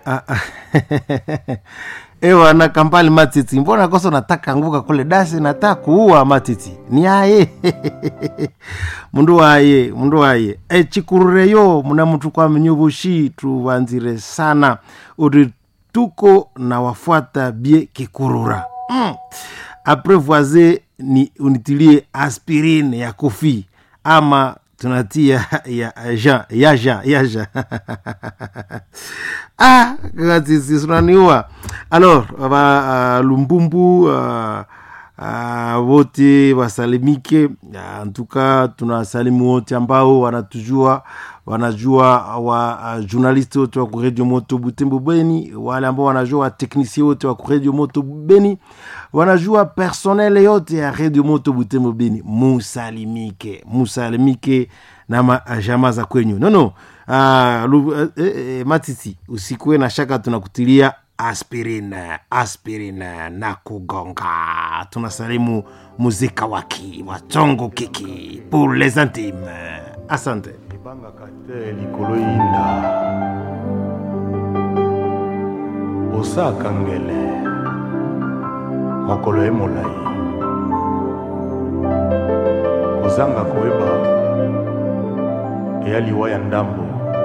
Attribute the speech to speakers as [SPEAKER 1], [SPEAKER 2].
[SPEAKER 1] Ah, ah. ewa na kampali matiti mbona kosa nataka anguka kule dasi nataka kuua matiti ni aye mundu waye mundu waye e chikurureyo muna mtu kwa mnyuvushi tuvanzire sana uri tuko na wafuata bie kikurura mm. apres voise ni unitilie aspirine ya kofi ama tunatia ya ja ya ja ya ja ah kakatisi sunaniua alors va uh, lumbumbu uh, uh, wote wasalimike uh, ntuka tunawasalimu wote ambao wanatujua wanajua wa uh, journaliste wote wa kuredio moto butembo beni wale ambao wanajua wateknisie wote wa kuredio moto beni wanajua personnel yote ya redio moto butembo beni musalimike musalimike na majama za kwenyu nono uh, lu, uh, uh, matiti usikuwe na shaka tunakutilia aspirine aspirine na kugonga tunasalimu muzika waki watongo kiki pour les intimes asante
[SPEAKER 2] ebangaka te likolo yinda osaka ngele mokolo ye molai kozanga koyeba eya liwa ya ndambo